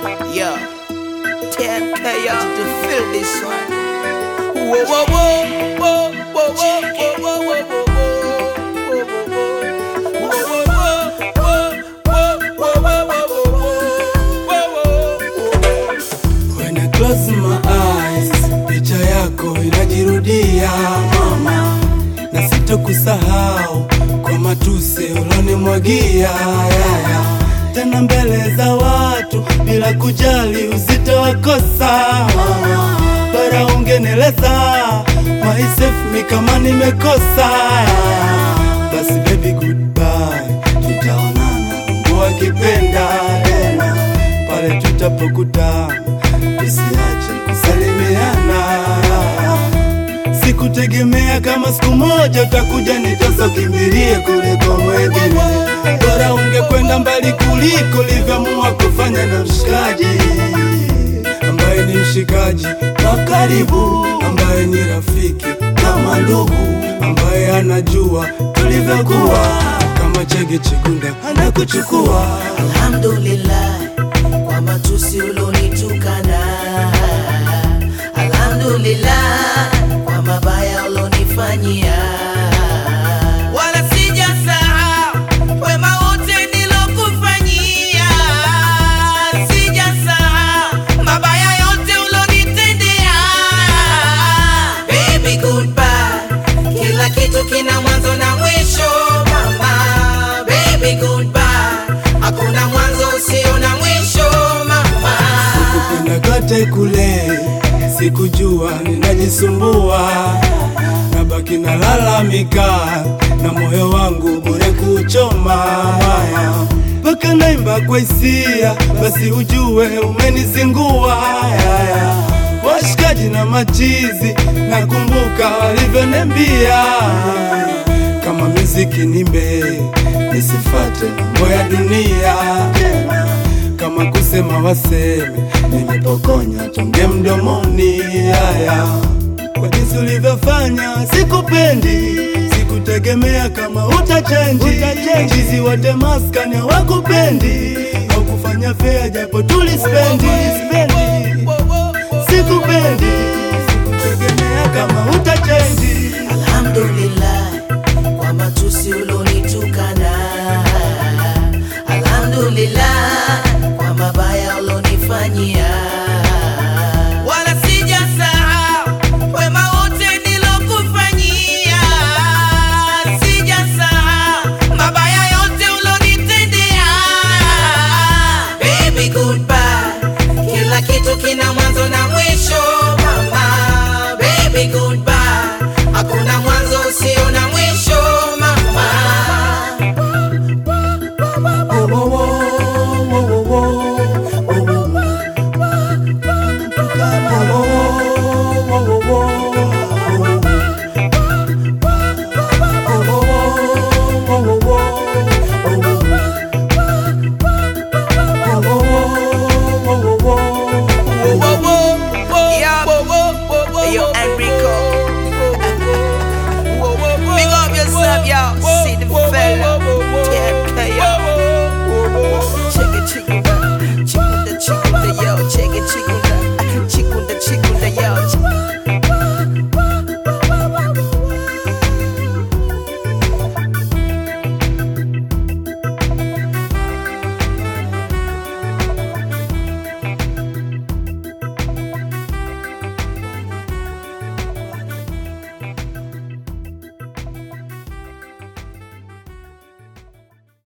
Yo, 10K out to feel this one. Whoa, whoa, whoa, whoa, whoa, whoa, whoa, whoa, whoa, whoa, whoa, whoa, whoa, When I close my eyes, picha yako inajirudia mama, na sitokusahau kwa matusi ulonimwagia yaya, tena mbele za watu bila kujali uzito wa kosa mama, bara ungeneleza myself mi kama nimekosa basi baby goodbye, tutaonana Mungu akipenda tena pale tutapokutana, usiache kusalimiana. Sikutegemea kama siku moja utakuja nitosa kimbilie kule kwa mwengine, bora ungekwenda mbali kuliko livyoamua kufanya na mshikaji ambaye ni mshikaji wa karibu, ambaye ni rafiki kama ndugu, ambaye anajua tulivyokuwa kama chege chikunda anakuchukua Alhamdulillah kwa matusi ulonitukana, Alhamdulillah kwa mabaya ulonifanyia, wala sijasahau wema wote nilokufanyia, sijasahau mabaya yote ulonitendea. Baby goodbye, kila kitu kina mwanzo na mwisho mama. Baby goodbye, hakuna mwanzo usio na mwisho mama. kupenda kote kule, sikujua ninajisumbua, nabaki nalalamika na moyo wangu bure kuchoma haya mpaka naimba kwa hisia, basi ujue umenizingua haya. Washikaji na machizi, nakumbuka walivyoniambia kama muziki nimbe, nisifate mambo ya dunia kama kusema waseme, nimepokonya tonge mdomoni. Haya, kwa jinsi ulivyofanya, sikupendi, sikutegemea kama utachenji. Chizi wote maskani hawakupendi, au kufanya fea japo tulispendi.